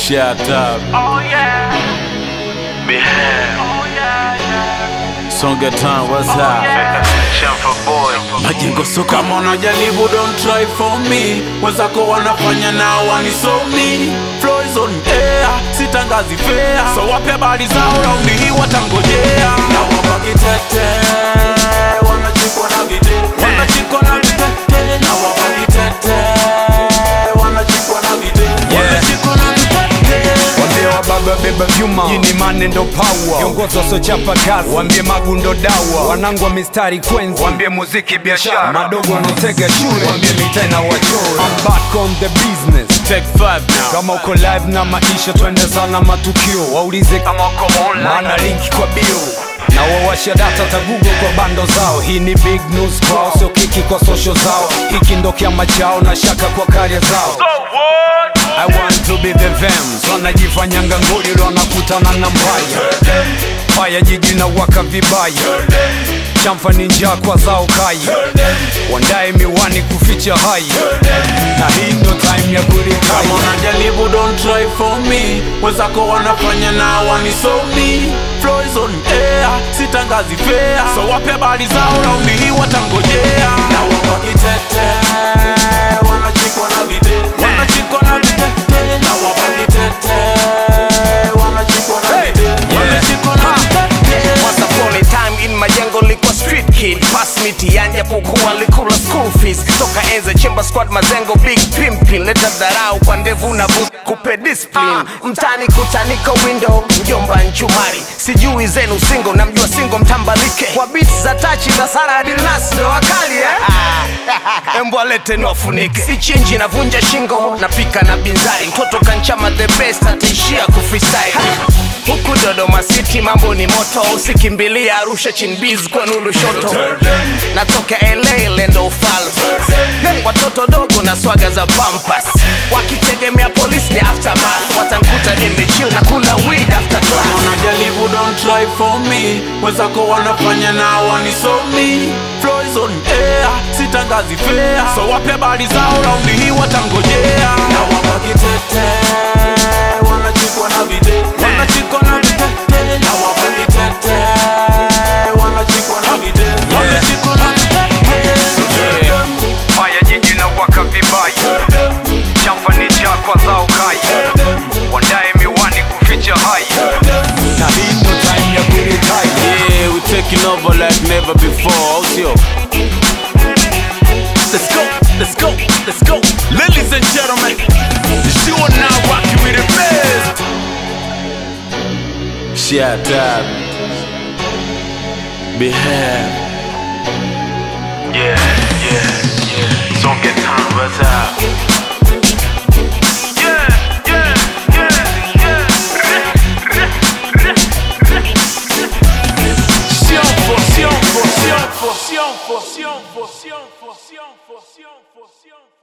Shut up. Oh yeah. Behave. Oh yeah, yeah. Songa Town, what's up? Champa boy. Majengo so kama unajaribu don't try for me wenzako wanafanya na wanisomi Flow is on air sitangazi fair so wape habari zao raundi hii watangojea na wapakitete wanachikwa na vitete wanachikwa na vitete na wapakitete wanachikwa na vitete wanachikwa na vitete Wambie wa baba beba vyuma, jini mane ndo power. Viongozi wasiochapa kazi, wambie magu ndo dawa. Wanangu wa mistari kwenzi, wambie muziki biashara. Madogo wanaotega shule, wambie mitaa na wachora. I'm back on the business. Take five now Kama uko live na maisha, twende sana matukio. Waulize kama uko online, maana linki kwa bio na wawasha data ta Google kwa bando zao. Hii ni big news kwao, sio kiki kwa social zao. Hiki ndo kiama chao na shaka kwa karia zao. I want to be the Vems wanajifanyanga nguli wanakutana na mbaya Faya jiji na waka vibaya Chamfa ni njaa kwa zao kai Wandae miwani kuficha hai Na hii ndo time ya kama kurikai unajaribu don't try for me wenzako wanafanya na wanisomi Flow is on air sitangazi fair so wape habari zao raundi hii watangojea na wapakitete wanachikwa na vitete wanachikwa na vitete na wapakitete wanachikwa na vitete wanachikwa na vitete Once upon a time in majengo likuwa street kid pass mitiani japokuwa likula school fees toka enze chemba squad mazengo big pimpin leta dharau kwa ndevu na bu kupe discipline mtani kutaniko window mjomba nchumari sijui zenu singo namjua singo mtambalike kwa beats za tachi za sara dilnas ndo wakali eh? embwa lete niwafunike sichinji navunja shingo napika na binzari mtoto kanchama the best ataishia kufreestyle huku Dodoma City mambo ni moto, usikimbilia Arusha chinbiz kwa nulu shoto. Natoka LA lendo ufalme, watoto dogo na swaga za pampas, wakitegemea polisi ni aftermath, watankuta nimechill na kula weed after class. unajaribu don't try for me wenzako wanafanya na wanisomi Flow is on air sitangazi fair so wape habari zao raundi hii watangojea na wapakitete wanachikwa na vitete wanachikwa na vitete na wapakitete wanachikwa na vitete wanachikwa na vitete Faya jiji na waka vibaya Chamfa ni njaa kwa zao kai Wandae miwani kuficha hai Na hii ndo time ya kurikai Yeah, we taking over like never before. Out here. Let's go, let's go, let's go. Ladies and gentlemen, you are now rocking with the best. Shut up. Behave. Yeah, yeah, yeah. Don't get time, what's up? Yeah, yeah, yeah, yeah. Sianfo, sianfo, sianfo, sianfo, sianfo, sianfo, sianfo, sianfo, sianfo.